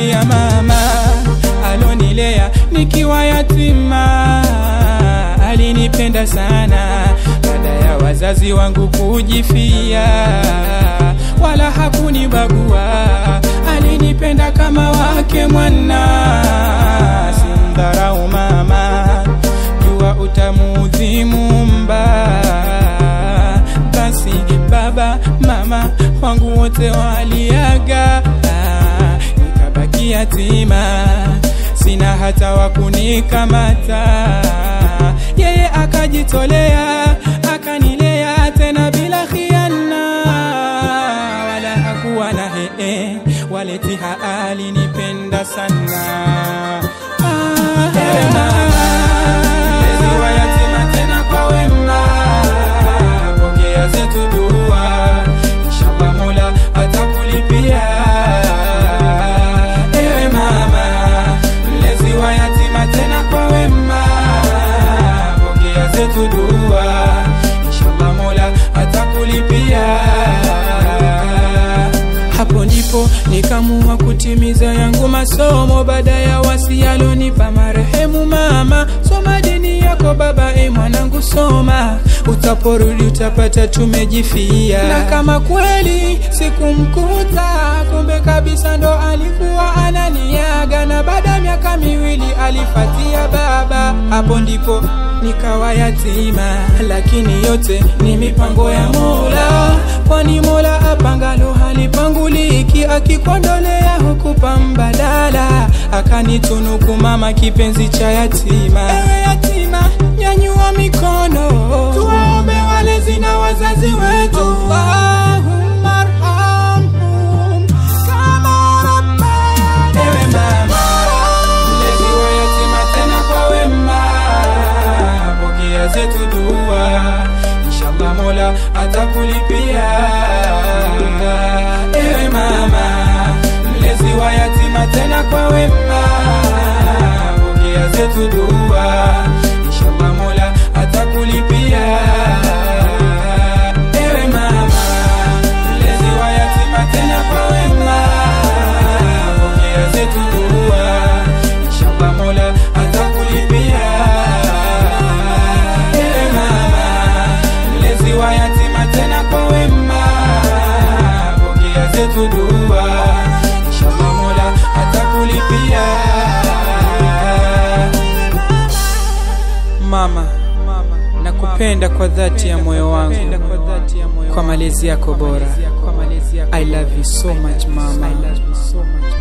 ya mama alonilea nikiwa yatima, alinipenda sana baada ya wazazi wangu kujifia, wala hakunibagua, alinipenda kama wake mwana. Simdharau mama, jua utamuudhi Muumba. Basi baba mama wangu wote waliaga, nikabaki yatima, sina hata wa kunikamata. Yeye akajitolea akanilea tena bila khiana, wala hakuwa na hee, waletiha alinipenda sana. Ah, mlezi wa yatima tena kwa wema, pokea zetu dua, inshallah Mola atakulipia. Ewe mama, mlezi wa yatima tena kwa wema, pokea zetu dua, inshallah Mola atakulipia. Hapo ndipo nikamua kutimiza yangu masomo baada ya wasi alonipa marehemu mama. Soma dini yako baba, e mwanangu, soma, utaporudi utapata tumejifia. Na kama kweli sikumkuta, kumbe kabisa ndo alikuwa ananiaga, na baada ya miaka miwili alifatia baba. Hapo ndipo nikawa yatima, lakini yote ni mipango ya Mola, kwani Mola apangalo halipanguliki, akikondolea hukupa mbadala, akanitunuku mama kipenzi cha yatima. Ewe yatima, nyanyua mikono, tuwaombe walezi na wazazi wetu. Allahumma arhamhum kama rabbayani. Ewe mama, mlezi wa yatima tena kwa wema, pokea zetu dua, inshallah Mola atakulipia. Ewe mama, mlezi wa yatima tena kwa wema, pokea zetu dua, inshallah Mola atakulipia. Ewe mama, mlezi wa yatima tena kwa wema, pokea zetu dua, inshallah Mola atakulipia. Ewe mama, mlezi wa yatima tena kwa wema, pokea zetu dua, inshallah Mola atakulipia. Mama, nakupenda kwa dhati ya moyo wangu, kwa malezi yako bora. I love you so much mama.